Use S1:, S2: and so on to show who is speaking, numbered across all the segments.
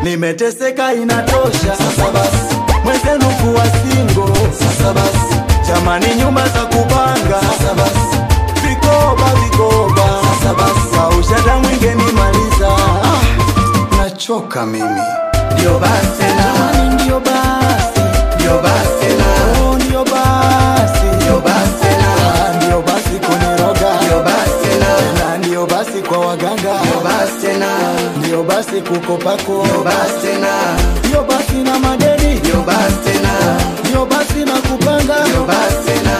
S1: nimeteseka inatosha. Sasa basi, mwenzenu kuwa singo. Sasa basi, jamani, nyumba za kupanga. Sasa basi, vikoba vikoba. Sasa basi, kausha damu ingenimaliza. Ah, nachoka mimi. Ndio basi na jamani, ndio basi, ndio basi na oh, ndio basi, ndio basi na ah, ndio basi kuniroga, ndio basi na na ndio basi kwa waganga, ndio basi na ndio basi kukopako, ndio basi na ndio basi na madeni, ndio basi na ndio basi na kupanga, ndio basi na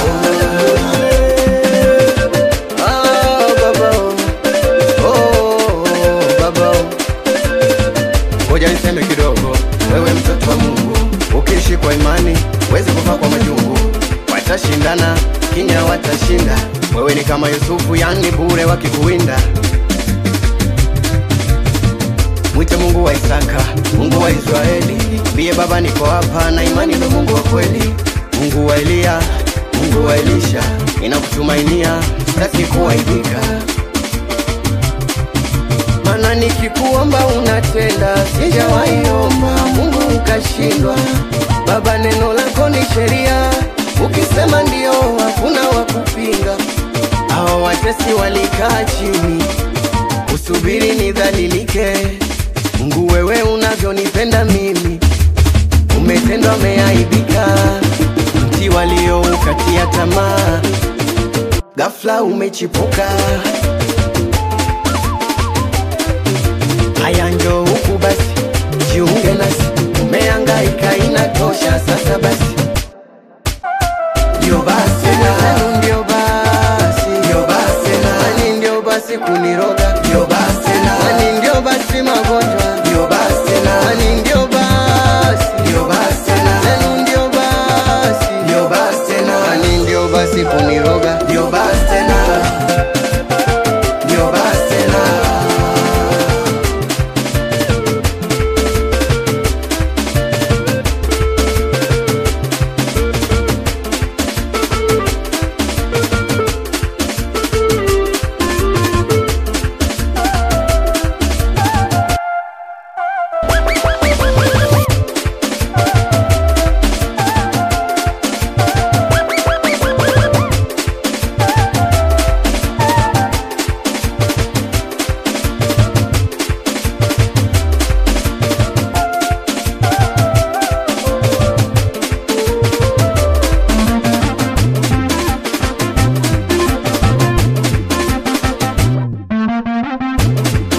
S2: Ah, baba. Oh, baba. Ngoja niseme kidogo, wewe mtoto wa Mungu, ukiishi kwa imani wezi kufa kwa majungu. Watashindana kinya watashinda, wewe ni kama Yusufu, yani bure wakikuwinda. Mwite Mungu wa Isaka, Mungu wa Israeli, mbie Baba, niko hapa na imani ndo Mungu wa kweli, Mungu wa Eliya, Mungu wa Elisha, ninakutumainia, sitaki kuaibika mana nikikuomba unatenda, sijawaiomba Mungu ukashindwa. Baba, neno lako ni sheria, ukisema ndio hakuna wa kupinga. Hao watesi walikaa chini, usubiri nidhalilike. Mungu, wewe unavyonipenda mimi, umetendwa, umeaibika. Mti walioukatia tamaa, ghafla umechipuka. Haya njo huku basi, jiunge nasi, umehangaika inatosha sasa basi. Ndio basi na ndio basi, ndio basi na nani ndio basi kuniroga, ndio basi na nani ndio basi magonjwa, ndio basi na nani ndio basi, ndio basi na nani ndio basi, ndio basi na nani ndio basi kuniroga, ndio basi na ndio basi na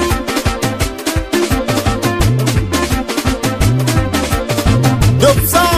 S1: Dope sound.